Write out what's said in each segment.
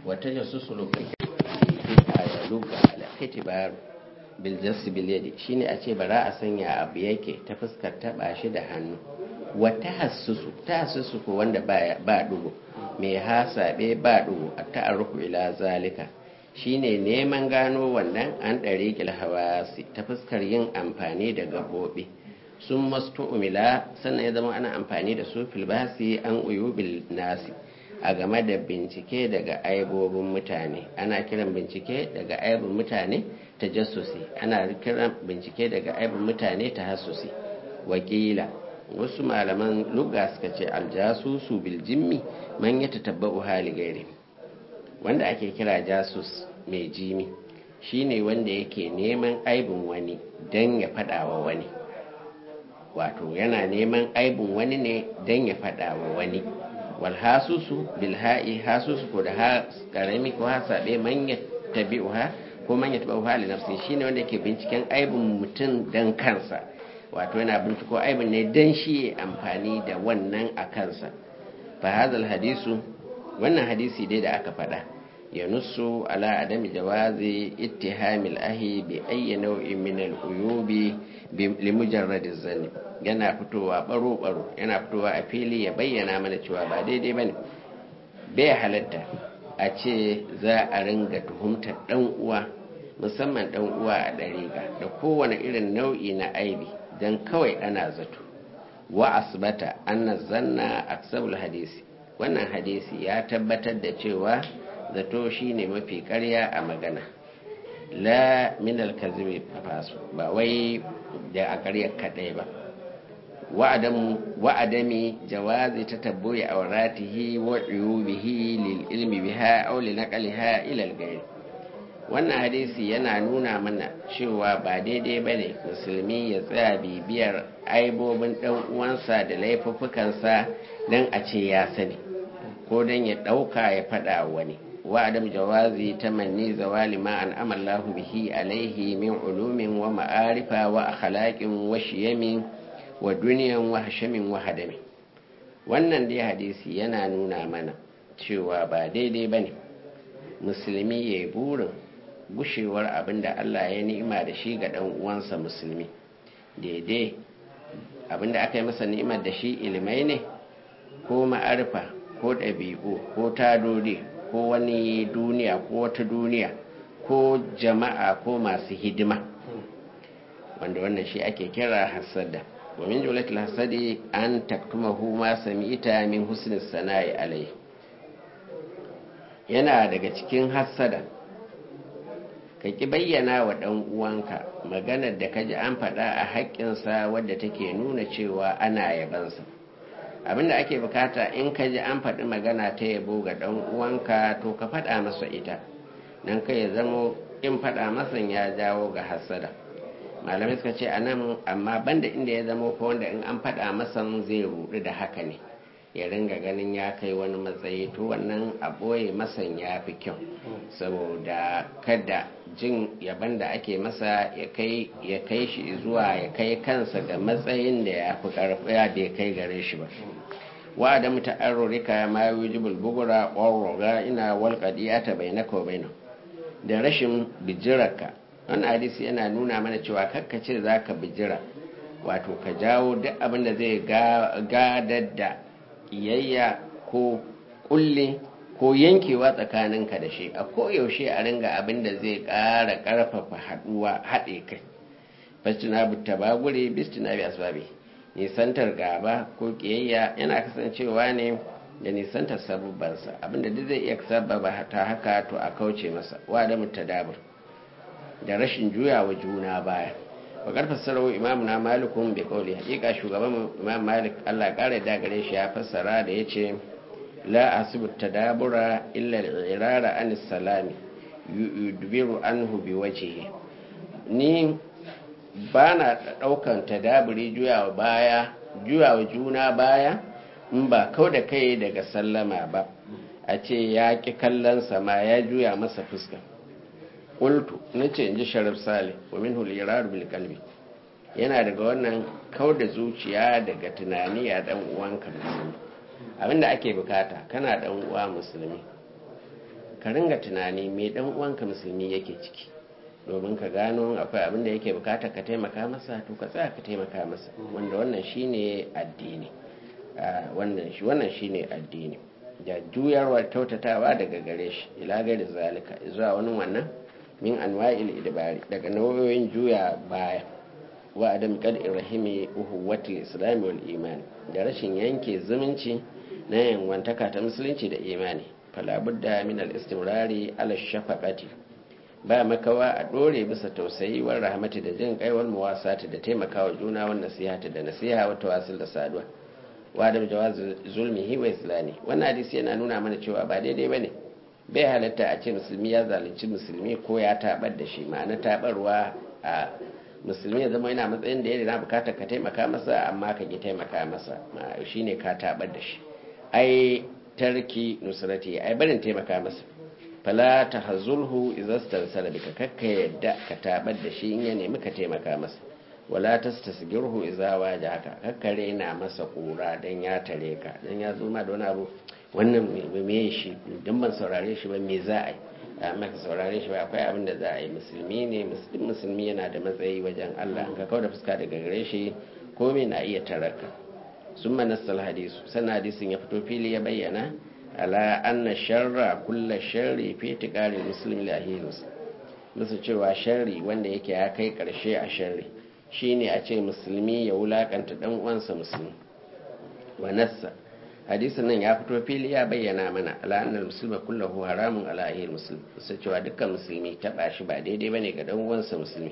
wata jasusu lokacin a luga al'itibar biljassi bilyadi shine a ce bara a sanya abu yake ta fuskar taba shi da hannu wata hassusu ta hassusu ko wanda ba dugo mai hasabe ba dugo a ta'arruku ila zalika shine neman gano wannan an ɗari hawasi ta fuskar yin amfani da gabobi sun mastu umila sannan ya zama ana amfani da su filbasi an uyubil nasi a game da bincike daga aibobin mutane ana kiran bincike daga aibin mutane ta jasusi ana kiran bincike daga aibin mutane ta hasusi wakila wasu malaman lugha suka ce aljasusu bil jimmi man ya tatabba'u hali gairi wanda ake kira jasus mai jimi shine wanda yake neman aibin wani don ya faɗawa wani wato yana neman aibin wani ne don ya faɗawa wani wal hasusu bil ha'i hasusu ko da ha karami ko hasabe man ya tabi'uha ko man ya tabi'uha li nafsi shine wanda yake binciken aibin mutum dan kansa wato yana binciko aibin ne dan shi ya amfani da wannan a kansa fa hadal hadisu wannan hadisi dai da aka faɗa ya nusu ala adami jawazi ittihamil ahi bi ayyi nau'in min al-uyubi li mujarradi zanni yana fitowa baro baro yana fitowa a fili ya bayyana mana cewa ba daidai bane bai halatta a ce za a ringa tuhumtar dan uwa musamman dan uwa a dariƙa da kowane irin nau'i na aibi dan kawai ana zato wa asbata anna zanna aksabul hadisi wannan hadisi ya tabbatar da cewa zato shine mafi ƙarya a magana la min alkazimi fasu ba wai da a ƙaryar kaɗai ba wa'adami jawazi ta tabboyi a waratihi wa bihi lil ilmi biha aw li naqliha ila al wannan hadisi yana nuna mana cewa ba daidai bane musulmi ya tsaya bibiyar aibobin dan uwansa da laifuffukansa dan a ce ya sani ko dan ya ɗauka ya faɗa wani وعدم جواز تمني زوال ما أنعم الله به عليه من علوم ومعارف وأخلاق وشيم ودنيا وهشم وهدم wannan dai hadisi yana nuna mana cewa ba daidai ba ne musulmi ya yi burin gushewar abin da Allah ya ni'ima da shi ga ɗan uwansa musulmi daidai abin da aka yi masa ni'imar da shi ilimai ne ko ma'arifa ko ɗabi'u ko tadodi ko wani duniya ko wata duniya ko jama'a ko masu hidima wanda wannan shi ake kira hasada wa min jumlatil hasadi an taktumahu ma sami'ta min husnis sana'i alai yana daga cikin hasada ka ki bayyana wa dan uwanka maganar da kaji an faɗa a haƙƙinsa wadda take nuna cewa ana yabansa abinda ake bukata in ka ji an faɗi magana ta yabo ga ɗan uwanka to ka faɗa masa ita nan kai ya zamo in faɗa masa ya jawo ga hasada malamai suka ce a nan amma banda inda ya zamo ko wanda in an faɗa masa zai rudu da haka ne ya ringa ganin ya kai wani matsayi to wannan a ɓoye masan ya fi kyau saboda kada jin yaban da ake masa ya kai shi zuwa ya kai kansa ga matsayin da ya fi karfiya da ya kai gare shi ba wa da muta'arrurika ma yujibul bugura warroga ina wal qadiyata bainaka wa bainahu da rashin bijirarka wannan hadisi yana nuna mana cewa kakkace zaka bijira wato ka jawo duk abin da zai gadar da kiyayya ko kulle ko yankewa tsakaninka da shi a koyaushe a ringa abin da zai ƙara ƙarfafa haɗuwa haɗe kai fastina butta bagure bistina bi asbabi nisantar gaba ko kiyayya yana kasancewa ne da nisantar sabubbansa abinda duk zai iya sababa ta haka to a kauce masa wa da mutadabur da rashin juyawa juna baya wa karfa sarau imamu na malikun bai kauli hakika shugaban imam malik allah kara da gare shi ya fassara da ya ce la asibu tadabura illa al-irara an salami yudbiru anhu bi wajhihi ni ba na daukan tadaburi juyawa baya juyawa juna baya in ba kau da kai daga sallama ba a ce ya ki kallon sama ya juya masa fuska qultu nace inji sharif salih wa minhu al-irar bil qalbi yana daga wannan kau da zuciya daga tunani a dan uwanka musulmi abinda ake bukata kana dan uwa musulmi ka ringa tunani mai dan uwanka musulmi yake ciki domin ka gano akwai abin da yake bukatar ka taimaka masa to ka tsaya ka taimaka masa wanda wannan shine addini wannan shi wannan shine addini da juyarwar kyautatawa daga gare shi ila gairi zalika zuwa wani wannan min anwa'il idbari daga nau'o'in juya baya wa adam qad'ir rahimi uhuwatul islam wal iman da rashin yanke zumunci na yanwantaka ta musulunci da imani fala budda min al istimrari ala shafaqati ba makawa a dore bisa tausayi war rahmati da jin kai wal muwasati da taimakawa juna wan nasihati da nasiha wa tawasul da saduwa wa da jawaz zulmihi wa islami wannan hadisi yana nuna mana cewa ba daidai bane bai halatta a ce musulmi ya zalunci musulmi ko ya tabar da shi ma'ana tabarwa a musulmi ya zama yana matsayin da yana bukatar ka taimaka masa amma ka ki taimaka masa shine ka tabar da shi ai tarki nusrati ai barin taimaka masa fala tahzulhu idza stansala bika kakka yadda ka tabar da shi in ya nemi ka taimaka masa wala tastasgirhu idza wajaka kakka rena masa kura dan ya tare ka dan ya zo ma da wani abu wannan me shi dan ban saurare shi ba me za a yi amma ka saurare shi ba akwai abin da za a yi musulmi ne musulmi yana da matsayi wajen Allah ka kawo da fuska daga gare shi komai na iya taraka sun manasal hadisu sannan hadisin ya fito fili ya bayyana ala anna sharra kulla sharri fi tiqari muslim li ahirus musu cewa sharri wanda yake ya kai karshe a sharri shine a ce musulmi ya wulakanta dan uwansa musulmi wa nassa hadisin nan ya fito fili ya bayyana mana ala annal muslima kullahu haramun ala ahir muslim su cewa dukkan musulmi taba shi ba daidai bane ga dan uwansa musulmi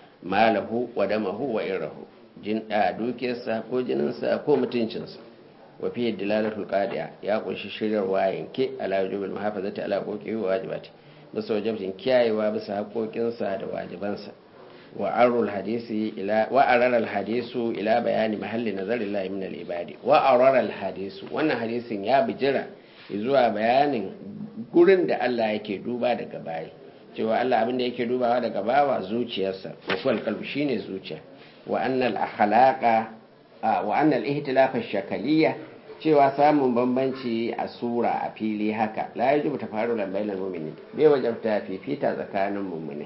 malahu wa damahu wa irahu jin da dukiyarsa ko jininsa ko mutuncinsa wa fi dilalatul qadiya ya kunshi shiryarwa yanke ala wajibil muhafazati ala qoqi wa wajibati bisa wajibin kiyayewa bisa haƙoƙinsa da wajibansa wa arul hadisi ila wa araral hadisu ila bayani mahalli nazarillahi min al-ibadi wa araral hadisu wannan hadisin ya bijira zuwa bayanin gurin da Allah yake duba daga bayi cewa Allah abin da yake dubawa daga bawa zuciyarsa wa kuwal qalbi shine zuciya wa annal akhlaqa wa annal ihtilafa shakaliyya cewa samun bambanci a sura a fili haka la yajibu tafarulan bainal mu'minin bai wajabta fifita tsakanin mu'mini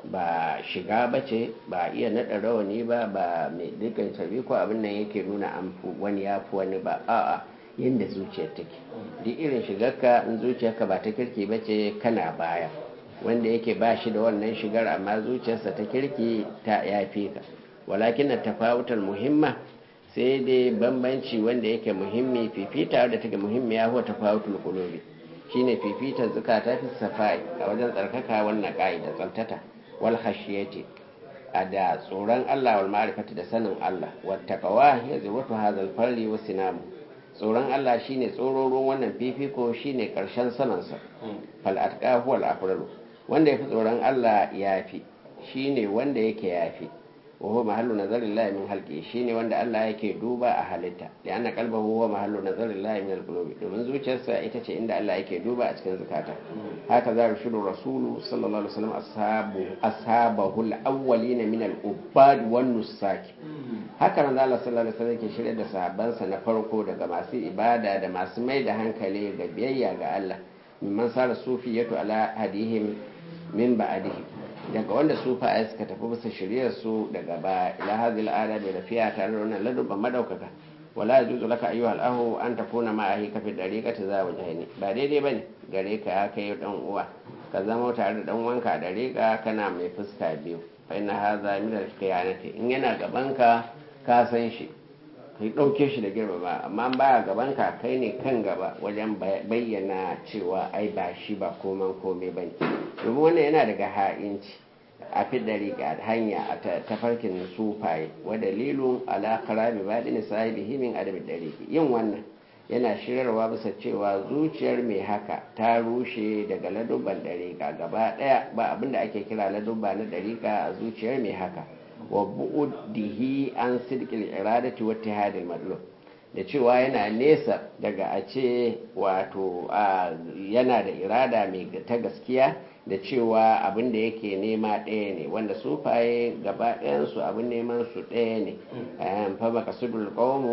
ba shiga bace ba iya naɗa rawani ba ba mai dukkan sabi ko abin nan yake nuna an wani ya fi wani ba a'a yadda zuciyar take duk irin shigarka in zuciyarka ba ta kirki bace kana baya wanda yake ba shi da wannan shigar amma zuciyarsa ta kirki ta yafi ka walakin tafawutar muhimma sai dai bambanci wanda yake muhimmi fifita da take muhimmiya huwa tafawutul qulubi shine fifitar zakata fi safai a wajen tsarkaka wannan ka'ida tsantata wal khashiyati a da tsoron Allah wal ma'rifati da sanin Allah wat taqwa ya zurwatu hadal farli wa sinamu tsoron Allah shine tsororon wannan fifiko shine karshen sanansa fal atqa huwa al afdalu wanda yafi tsoron Allah yafi shine wanda yake yafi wa huwa mahallu nazarillahi min halqi shine wanda Allah yake duba a halitta da anna qalbahu huwa mahallu nazarillahi min alqulubi domin zuciyarsa ita ce inda Allah yake duba a cikin zakata haka za rushudu rasulu sallallahu alaihi wasallam ashabu ashabahu alawwalina min al-ubbad wan nusaki haka manzo Allah sallallahu alaihi wasallam yake shirye da sahabbansa na farko daga masu ibada da masu mai da hankali ga biyayya ga Allah mimman sara sufiyatu ala hadihim min ba'dihim daga wanda sufaye suka tafi bisa shiryar su daga ba ila hadhihi al'ada da rafiya tare da wannan ladubban madaukaka wala yajuzu laka ayyuha al'ahu an takuna ma'a ka fi dariqati za wajhaini ba daidai bane gare ka ya kai dan uwa ka zama tare da dan wanka a dariqa kana mai fuska biyu fa inna hadha min al-khiyanati in yana gaban ka ka san shi kai dauke shi da girma ba amma baya gaban ka kai ne kan gaba wajen bayyana cewa ai ba shi ba koman komai bane domin wannan yana daga ha'inci a fi dariƙa hanya a tafarkin sufaye wa dalilun ala karabi baɗin sahibihi min adabi dariƙi yin wannan yana shirarwa bisa cewa zuciyar mai haka ta rushe daga ladubban dariƙa gaba ɗaya ba abin da ake kira ladubba na dariƙa a zuciyar mai haka wa bu'udihi an sidqil iradati wa ittihadil madlub da cewa yana nesa daga a ce wato yana da irada mai ta gaskiya da cewa abin da yake nema ɗaya ne wanda sufaye gaba ɗayansu abin neman su ɗaya ne fama kasudul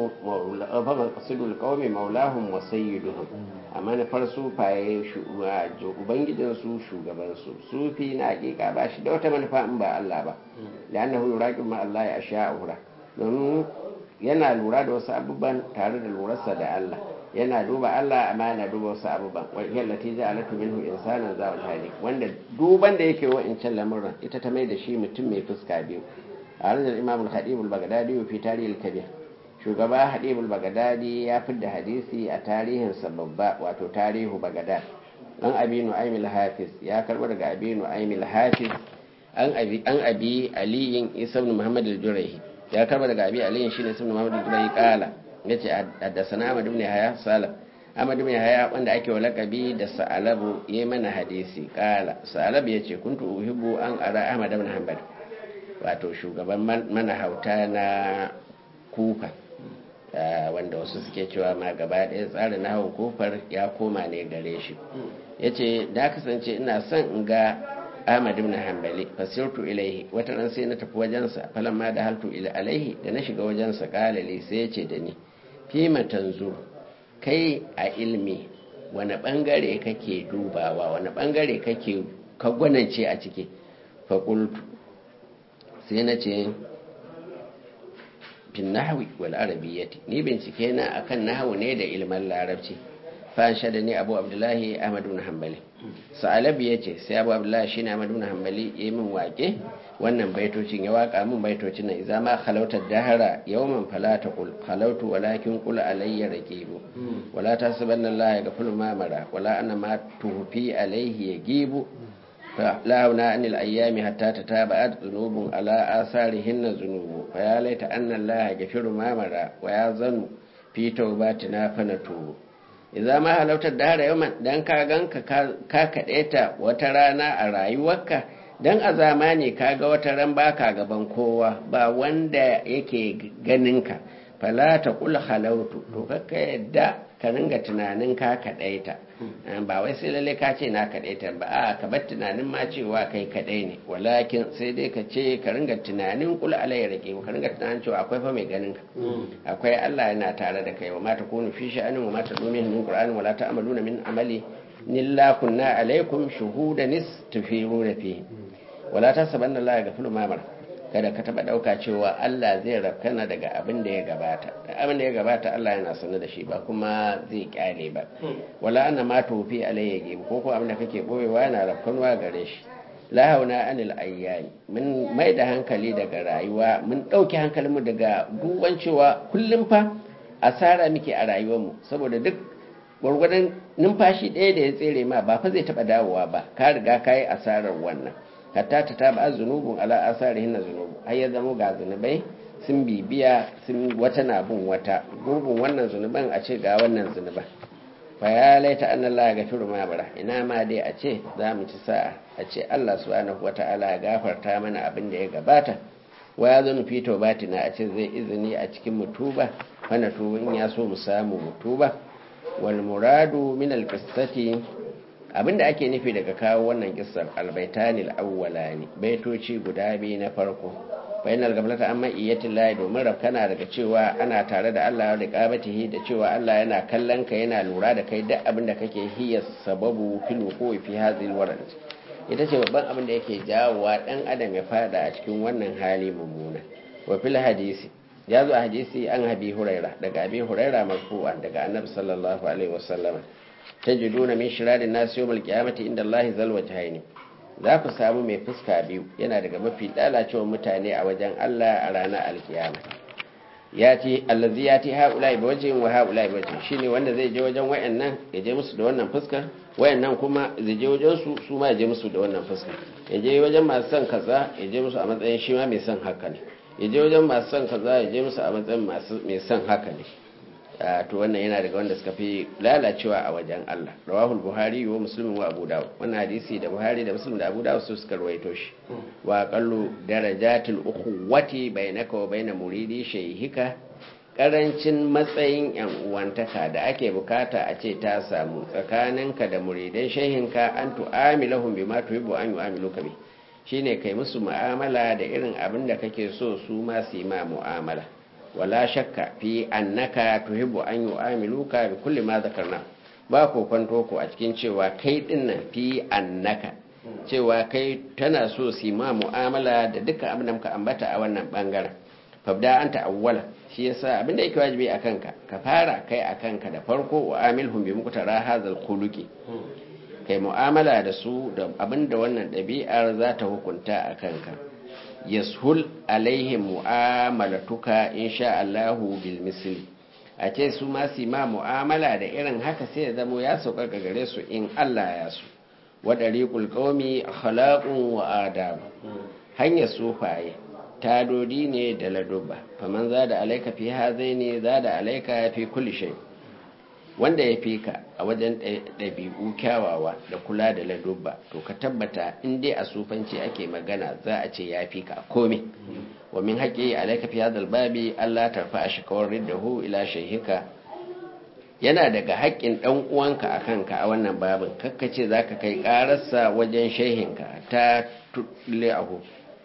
ƙaumi maulahun wasayyiduhun a manufar sufaye ubangijinsu shugabansu sufi na hakika ba shi da wata manufa in ba Allah ba da annahu yuraqib ma Allah ya sha ura domin yana lura da wasu abubuwan tare da lurarsa da Allah yana duba Allah amma yana duba wasu abubuwan wajiyar lati ja alatu minhu insanan za wa hali wanda duban da yake wa'incan lamuran ita ta mai da shi mutum mai fuska biyu a ranar imam al-hadib al-baghdadi fi tarihi al-kabir shugaba hadib al-baghdadi ya fidda hadisi a tarihin babba wato tarihu baghdad an abi nu'aym al-hafiz ya karbo daga abi nu'aym al-hafiz an abi an abi aliyin isa ibn muhammad al-jurayhi ya karbo daga abi aliyin shine isa ibn muhammad al-jurayhi kala ya ce haddasana Ahmad ibn Yahya Salam Ahmad ibn Yahya wanda ake wa lakabi da Sa'alabu ya mana hadisi kala Sa'alab ya ce kuntu uhibbu an ara Ahmad ibn Hanbal wato shugaban mana hauta na Kufa wanda wasu suke cewa ma gaba ɗaya tsarin nahawun kufar ya koma ne gare shi ya ce da kasance ina son in ga Ahmad ibn Hanbali fasirtu ilaihi wata ran sai na tafi wajensa falamma da haltu ila alaihi da na shiga wajensa kalali sai ya ce da ni fima tanzu kai a ilmi wani bangare kake dubawa wani bangare kake ka gwanance a ciki faƙultu sai na ce fin nahawi wal arabiyyati ni bincike na akan nahawu ne da ilman larabci fa da ni abu abdullahi ahmadu na hambali sa'alabi ya ce sai abu abdullahi shine ahmadu na hambali ya min wake wannan baitocin ya waka min baitocin nan idan ma khalautar dahara yawman fala taqul khalautu walakin qul alayya raqibu wala tasbanna allaha yaghfiru ma mara wala anna ma tuhfi alayhi yagibu لا هنا عن الأيام حتى تتابعت ذنوب على آثارهن ذنوب فيا ليت أن الله يغفر ما مر ويظن في توباتنا فنتوب idza ma halautar da hara yawan dan ka ganka ka kaɗeta wata rana a rayuwarka dan a zamani ka ga wata ran baka gaban kowa ba wanda yake ganinka fala ta kula halautu to kakka yadda ka ringa tunanin ka kaɗaita ba wai sai lalle ka ce na kaɗaita ba a ka bar tunanin ma cewa kai kaɗai ne walakin sai dai ka ce ka ringa tunanin kula alayya rake ka ringa tunanin cewa akwai fa mai ganin ka akwai Allah yana tare da kai wa ma ta kunu fi sha'anin wa ma ta domin min qur'ani wala ta'maluna min amali nilla kunna alaikum shuhudan istufiruna fi wala tasabanna Allah yaghfiru ma mara kada ka taba dauka cewa Allah zai rafkana daga abin da ya gabata abin da ya gabata Allah yana sanar da shi ba kuma zai kyale ba wala anna ma tufi alayya gibi ko ko abin da kake boyewa yana rafkanwa gare shi la hauna anil ayyami mun mai da hankali daga rayuwa mun dauki hankalinmu daga duban cewa kullum fa asara muke a rayuwarmu saboda duk gwargwadon numfashi ɗaya da ya tsere ma ba fa zai taba dawowa ba ka riga ka yi asarar wannan hatta ta taba zunubun ala asarihin na zunubu har ya zama ga zunubai sun bibiya sun wata na bin wata gurbin wannan zunuban a ce ga wannan zunuban fa ya laita an Allah ya gafiru ma bara ina ma dai a ce za mu ci sa'a a ce Allah subhanahu wata'ala ya gafarta mana abin da ya gabata wa ya zanu fi taubatina a ce zai izini a cikin mutuba wanda tuba in ya so mu samu mutuba wal muradu min al qissati abinda ake nufi daga kawo wannan kissar albaitanil awwalani baitoci guda biyu na farko bainal gablata amma iyatin lahi domin rafkana daga cewa ana tare da Allah da qabatihi da cewa Allah yana kallon ka yana lura da kai duk abin da kake hiya sababu fil wuqi fi hadhihi alwarad ita ce babban abin da yake jawowa dan adam ya fada a cikin wannan hali mummuna wa fil hadisi ya zo a hadisi an habi huraira daga abi huraira marfu'an daga annabi sallallahu alaihi wasallam tajiduna min shirarin nasi yawmal qiyamati inda Allah zal wajhaini za ku samu mai fuska biyu yana daga mafi lalacewar mutane a wajen Allah a ranar alkiyama ya ce allazi ya ce haula bi wajhin wa haula bi wajhin shine wanda zai je wajen wayannan ya je musu da wannan fuskar wayannan kuma zai je wajen su su ma ya je musu da wannan fuskar ya je wajen masu son kaza ya je musu a matsayin shi ma mai son haka ne ya je wajen masu son kaza ya je musu a matsayin masu mai son haka ne to wannan yana daga wanda suka fi lalacewa a wajen Allah rawahul buhari wa muslim wa abu dawud wannan hadisi da buhari da muslim da abu dawud su suka rawaito shi wa qallu darajatul ukhuwati bainaka wa bain muridi shaykhika karancin matsayin yan uwantaka da ake bukata a ce ta samu tsakaninka da muridan shehinka an tu'amilahum bima tuhibbu an yu'amiluka bi shine kai musu mu'amala da irin abin da kake so su ma su yi ma mu'amala wala shakka fi annaka tuhibbu an yu'amiluka bi kulli ma zakarna ba ko kwanto ko a cikin cewa kai dinnan fi annaka cewa kai tana so su yi ma mu'amala da dukkan abin da muka ambata a wannan bangaren fabda anta awwala shi yasa abin da yake wajibi a kanka ka fara kai a kanka da farko wa amilhum bi muqtara hadzal khuluqi kai mu'amala da su da abinda wannan ɗabi'ar za ta hukunta a kanka yashul alaihim mu'amalatuka insha Allahu bil misli a ce su ma su ma mu'amala da irin haka sai ya zamo ya sauka ga gare su in Allah ya su wa dariqul qaumi akhlaqun wa adab hanyar sufaye tadodi ne da ladubba faman zada alaika fi hazaini zada alaika fi kulli shay wanda ya fi ka a wajen ɗabi'u kyawawa da kula da ladubba to ka tabbata in dai a sufanci ake magana za a ce ya fi ka komai wa min haƙi alaika fi hadal babi Allah tarfa a shakawar riddahu ila shehika yana daga haƙƙin ɗan uwanka a kanka a wannan babin kakkace za ka kai ƙararsa wajen shehinka ta tulle ahu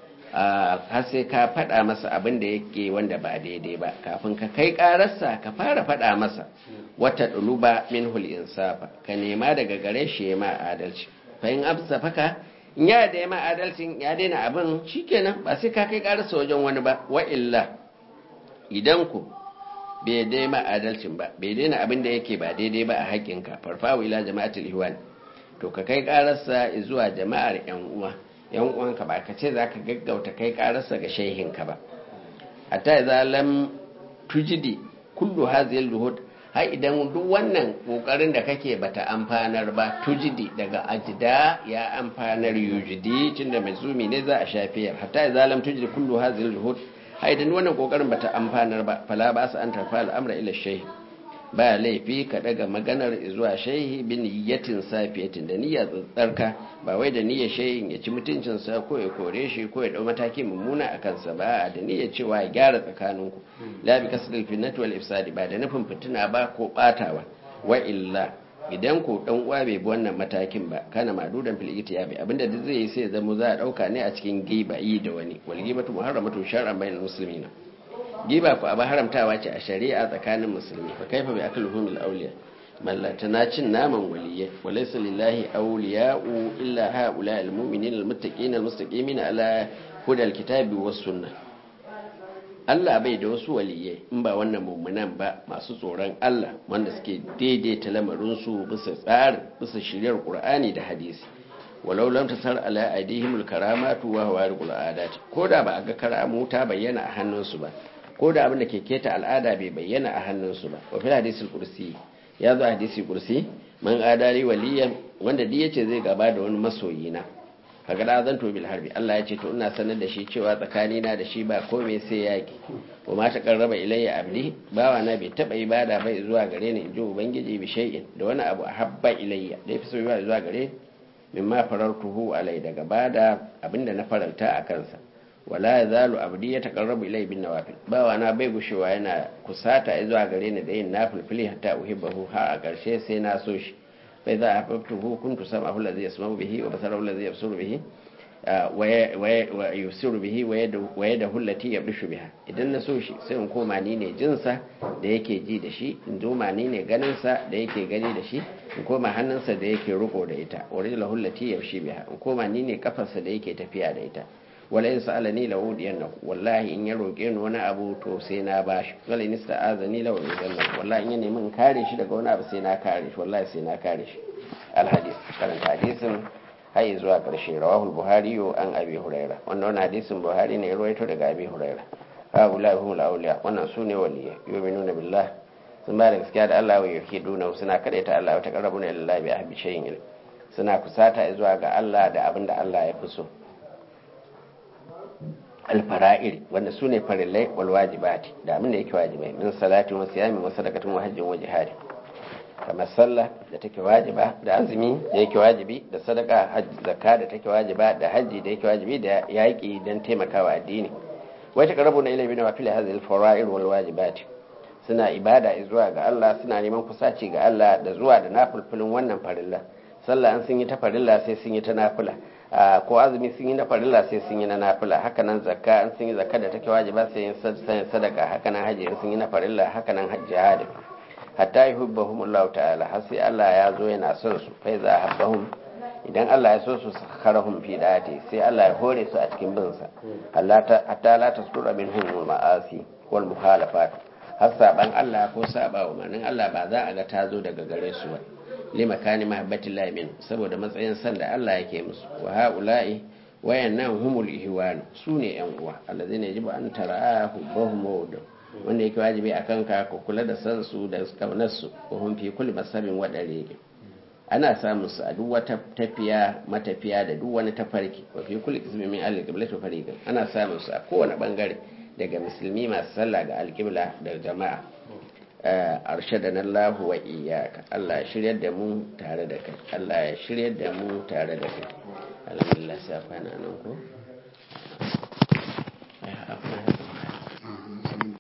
har sai ka faɗa masa abin da yake wanda ba daidai ba kafin ka kai ƙararsa ka fara faɗa masa wata ɗuluba min insafa ka nema daga gare shi ya ma adalci fahim amsa faka in ya da ma adalcin ya daina abin shikenan ba sai ka kai ƙararsa wajen wani ba wa illa idan ku bai dai ma adalcin ba bai daina abin da yake ba daidai ba a haƙƙinka farfawo ila jama'atul ihwan to ka kai ƙararsa zuwa jama'ar yan uwa yan uwanka ba ka ce za ka gaggauta kai kararsa ga shehinka ba hatta ya lam tujidi kullu hazil luhud har idan duk wannan kokarin da kake bata amfanar ba tujidi daga ajida ya amfanar yujidi tunda mai zumi ne za a shafiyar hatta ya lam tujidi kullu hazil luhud har idan wannan kokarin bata amfanar ba fala ba su an tarfa al'amra ila shehi ba laifi ka daga maganar zuwa shehi bin niyyatin safiyatin da niyya tsarka ba wai da niyyar shehin ya ci mutuncinsa ko ya kore shi ko ya dau mataki mummuna a kansa ba da niyyar cewa ya gyara tsakaninku la bi kasril fitnati wal ifsadi ba da nufin fitina ba ko batawa wa illa idan ko dan uwa bai bi wannan matakin ba kana madudan fil itiyabi abinda duk zai yi sai zama za a dauka ne a cikin giba yi da wani wal gibatu muharramatu shar'an bainal muslimina giba ku abin haramtawa ce a shari'a tsakanin musulmi fa kaifa bi akal humil awliya mallata na cin naman waliyya walaysa lillahi awliya'u illa haula almu'minin almuttaqin almustaqimin ala huda alkitabi was sunnah Allah bai da wasu waliyai in ba wannan mummunan ba masu tsoron Allah wanda suke daidaita lamarin su bisa tsarin bisa shiryar Qur'ani da hadisi walau lam tasar ala aidihim alkaramatu wa hawarul adat ko da ba a ga karamu ta bayyana a hannunsu ba ko da abin da ke keta al'ada bai bayyana a hannunsu ba wa fil hadisul kursi ya zo hadisi kursi man adari waliyan wanda duk yace zai gaba da wani masoyi na kaga da zan to bil harbi Allah ya ce to ina sanar da shi cewa tsakani na da shi ba komai sai yaki wa ma ta karraba ilayya abdi bawa na bai taba ibada bai zuwa gare ni inji ubangiji bi shay'in da wani abu habba ilayya da yafi so zuwa gare mimma farartuhu alai daga bada abinda na faranta a kansa wala ya zalu abdi ya taqarrabu ilai bin nawafil bawa na bai gushewa yana kusata zuwa gare ni da yin nafilfili hatta uhibbahu ha a karshe sai na so shi bai za a faftuhu kuntu sam'ahu allazi yasma'u bihi wa basarahu allazi yabsuru bihi wa yusiru bihi wa yadahu allati yabdishu biha idan na so shi sai in koma ni ne jinsa da yake ji da shi in zoma ni ne ganinsa da yake gani da shi in koma hannunsa da yake riko da ita wa rijlahu allati yamshi biha in koma ni ne kafarsa da yake tafiya da ita wala in sa'alani la udiyannahu wallahi in ya roke ni wani abu to sai na bashi wala in sta'azani la udiyannahu wallahi in ya nemi in kare shi daga wani abu sai na kare shi wallahi sai na kare shi al hadith karanta hadisin har zuwa karshe rawahu buhari an abi huraira wannan wannan hadisin buhari ne ya rawaito daga abi huraira haula humul awliya wannan sune waliyai yu'minuna billah sun ba da gaskiya da Allah wa yake duna suna kadaita Allah wa taqarrabuna ila Allah bi ahbi shay'in suna kusata zuwa ga Allah da abin da Allah ya fi so alfara'ir wanda su ne farillai wal wajibati da abin da yake wajibai min salatin wa siyamin wa sadaqatin wa hajjin wa jihadi kamar sallah da take wajiba da azumi da yake wajibi da sadaka hajji zakka da take wajiba da hajji da yake wajibi da yaƙi don taimakawa addini wai ta karabu na ilimi na wafili hazil fara'ir wal wajibati suna ibada zuwa ga Allah suna neman kusaci ga Allah da zuwa da nafulfulin wannan farilla sallah an sun yi ta farilla sai sun yi ta nafila ko azumi sun yi na farilla sai sun yi na nafila haka nan zakka an sun yi zakka da take wajiba sai yin sadaka haka nan haji sun yi na farilla haka nan jihadi hatta yuhibbahum Allah ta'ala har sai Allah ya zo yana son su fa za habbahum idan Allah ya so su sakharahum fi dati sai Allah ya hore su a cikin bin sa Allah ta hatta la tasdura minhum ma'asi wal muhalafat har saban Allah ko saba wa manin Allah ba za a ga ta zo daga gare su ba limakani mahabbatin lamin saboda matsayin san da Allah yake musu wa haula'i wayannan humul ihwan su ne yan uwa allazina yajibu an tara hubbahum wa wanda yake wajibi akan ka ko kula da san su da kaunar su ko hum fi kulli masabin wa dariqi ana samun su a duk wata tafiya matafiya da duk wani tafarki wa fi kulli qismin min al-qiblati fariqan ana samun su a kowane bangare daga musulmi masu sallah ga alƙibla da jama'a arshadana Allah wa iyyaka Allah ya shiryar da mu tare da kai Allah ya shiryar da mu tare da kai alhamdulillah sai kwana nan ko